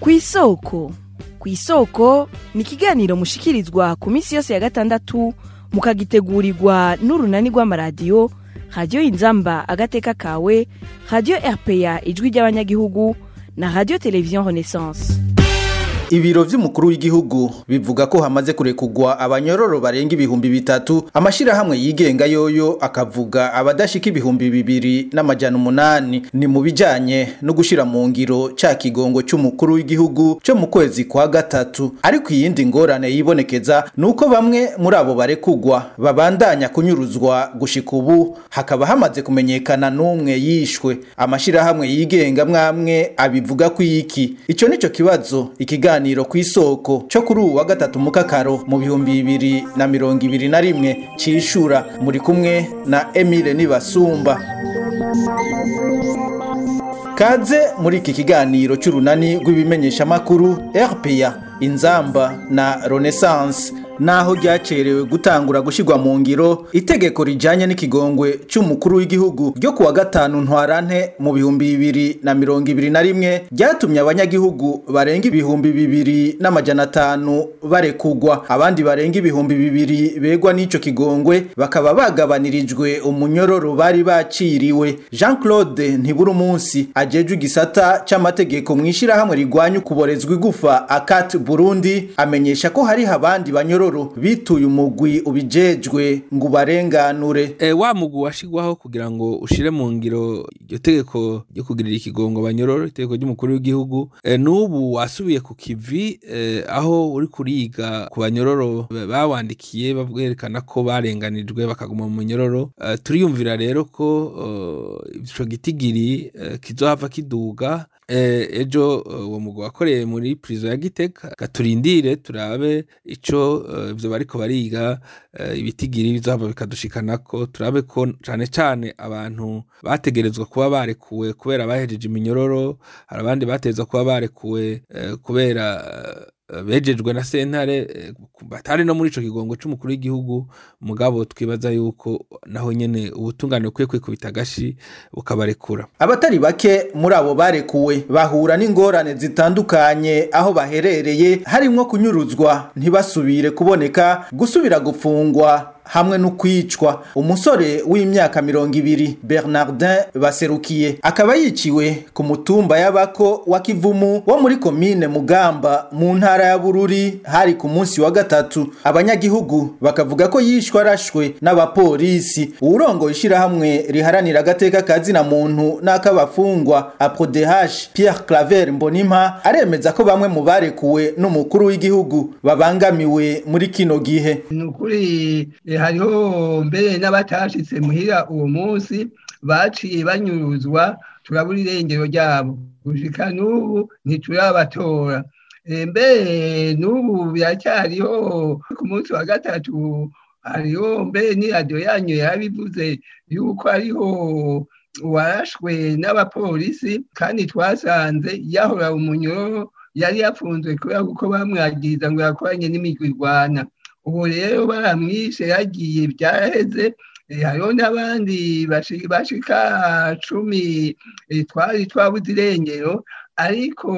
ku isoko ku isoko ni ikiganiro mushikirizwa ku minsi yose ya gatandatu mukagitegurirwa n'urunani rw'amaradiyo radiyo inzamba agateka kawe radiyo rpa ijwi ry'abanyagihugu na radiyo televiziyo renaissance ibiro vy'umukuru w'igihugu bivuga ko hamaze kurekugwa abanyororo barenga ibihumbi bitatu amashirahamwe yigenga yoyo akavuga abadashika ibihumbi bibiri n'amajana umunani ni mu bijanye no gushira mu ngiro ca kigongo c'umukuru w'igihugu co mu kwezi kwa gatatu ariko iyindi ngorane yibonekeza nuko bamwe muri abo barekugwa babandanya kunyuruzwa gushika ubu hakaba hamaze kumenyekana n'umwe yishwe amashirahamwe yigenga mwamwe abivuga ko iki ico nico kibazo ikiganiro ikiganiro ku isoko cyo kuri uwa gatatu mu kakaro mu bihumbi bibiri na mirongo ibiri na rimwe cishura muri kumwe na Emile Nibasumba Kaze muri iki kiganiro cy'urunani rw'ibimenyesha makuru RPA Inzamba na Renaissance naho ryacerewe gutangura gushirwa mu ngiro itegeko rijanye n'ikigongwe c'umukuru w'igihugu ryo kuwa gatanu ntwarante mu bihumbi bibiri na mirongo ibiri na rimwe ryatumye abanyagihugu barenga ibihumbi bibiri n'amajana atanu barekugwa abandi barenga ibihumbi bibiri begwa n'ico kigongwe bakaba bagabanirijwe umunyororo bari baciriwe Jean Claude ntibura umunsi ajejwe igisata c'amategeko mw'ishirahamwe rigwanya ukuborezwa igufa akat Burundi amenyesha ko hari abandi banyororo banyororo bituye umugwi ubijejwe ngo ubarenganure e, wa mugwi washigwaho kugira ngo ushire mu ngiro iryo tegeko ryo kugirira ikigongo banyororo itegeko ry'umukuru w'igihugu e, n'ubu wasubiye ku kivi e, aho uri kuriga ku banyororo bawandikiye babwerekana ko barenganijwe bakaguma mu munyororo e, turiyumvira rero ko ico gitigiri e, kizohava kiduga ejo uwo mugwi wakoreye muri prison ya Gitega gaturindire turabe ico ivyo bariko bariga ibitigiri bizohava bikadushikanako turabe ko cane cane abantu bategerezwa kuba barekuwe kubera bahejeje iminyororo hari abandi bategerezwa kuba barekuwe kubera bejejwe na sentare batari no muri ico kigongo c'umukuru w'igihugu mugabo twibaza yuko naho nyene ubutungane bukwiye kwikubita agashi bukabarekura abatari bake muri abo barekuwe bahura n'ingorane zitandukanye aho baherereye harimwo kunyuruzwa ntibasubire kuboneka gusubira gufungwa hamwe no kwicwa umusore w'imyaka mirongo ibiri bernardin baserukiye akaba yiciwe ku mutumba y'abako wa kivumu wo muri komine mugamba mu ntara ya bururi hari ku munsi wa gatatu abanyagihugu bakavuga ko yishwe arashwe n'abapolisi uwurongoye ishirahamwe riharanira agateka kazina muntu n'ak'abafungwa aprodehash pierre claver mbonimpa aremeza ko bamwe mu barekuwe n'umukuru w'igihugu babangamiwe muri kino gihe ni ukuri hariho mbere n'abatashitse muhira uwo munsi baciye banyuruzwa turabura irengero ryabo gushika n'ubu ntiturabatora mbere n'ubu biracyariho ku munsi wa gatatu hariho mbere n'iradiyo yanyu yarabivuze yuko hariho uwarashwe n'abapolisi kandi twasanze yahora umunyoro yari yafunzwe kubera kuko bamwagiriza ngo yakoranye n'imigwi irwana ubu rero baramwishe yagiye byaraheze hariho n'abandi bashika cumi twari twabuze irengero ariko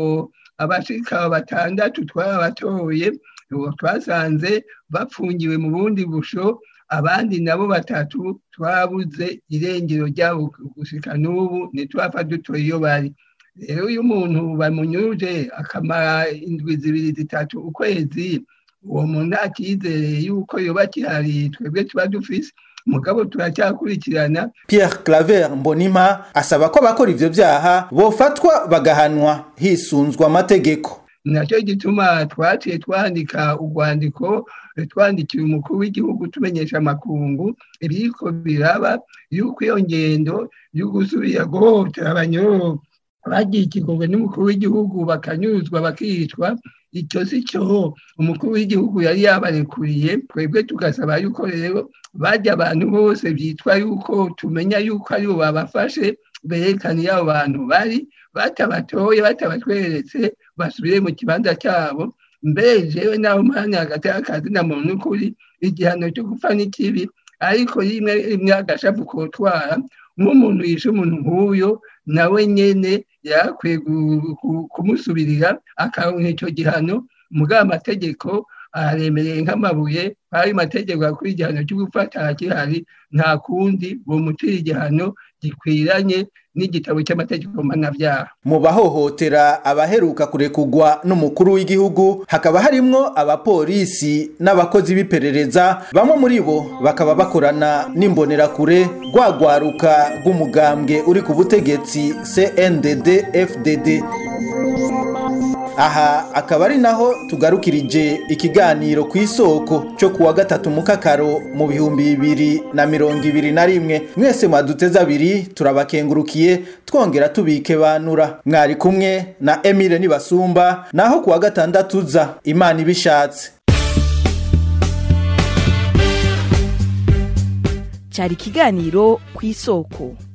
abashika batandatu twabatoye twasanze bapfungiwe mu bundi busho abandi nabo batatu twabuze irengero ryabo gushika n'ubu ntitwapfa dutoye iyo bari rero iyo umuntu bamunyuruje akamara indwi zibiri zitatu ukwezi uwo muntu akizere yuko yoba kihari twebwe tuba dufise mugabo turacyakurikirana Pierre Claver Mbonima asaba ko abakora ivyo vyaha bofatwa bagahanwa hisunzwa amategeko nacyo gituma twaciye twandika urwandiko twandikira umukuru w'igihugu tumenyesha amakungu ibiriko biraba yuko iyo ngendo yo gusubira guhohotera abanyororo bagiye ikigongwe n'umukuru w'igihugu bakanyuzwa bakicwa icyo si cyo umukuru w'igihugu yari yabarekuriye twebwe tugasaba yuko rero bajya abantu bose byitwa yuko tumenya yuko aribo babafashe berekana iyo abo bantu bari batabatoye batabatweretse basubire mu kibanza cyabo mbere jewe nawe umwanya hagati y'akazi na muntu n'ukuri igihano cyo gupfa n'ikibi ariko rimwe rimwe agashavu kotwara nk'umuntu yishe umuntu nk'uyo nawe nyene yakwiye kumusubirira akaronka ico gihano mugabo amategeko aremereye nk'amabuye ayo mategeko akora igihano cyo gufata gihari nta kundi bomutira igihano gikwiranye n'igitabo cy'amategeko mpanabyaha mu bahohotera abaheruka kurekugwa n'umukuru w'igihugu hakaba harimwo abapolisi n'abakozi b'iperereza bamwe muri bo bakaba bakorana n'imbonerakure rwagwaruka rw'umugambwe uri ku butegetsi cndd fdd aha akaba ari naho tugarukirije ikiganiro ku isoko cyo kuwa gatatu mu kakaro mu bihumbi bibiri na mirongo ibiri na rimwe mwese mwaduteze abiri turabakengurukiye twongera tubike banura mwari kumwe na emile nibasumba naho kuwa gatandatu uza imana ibishatse cyari ikiganiro ku isoko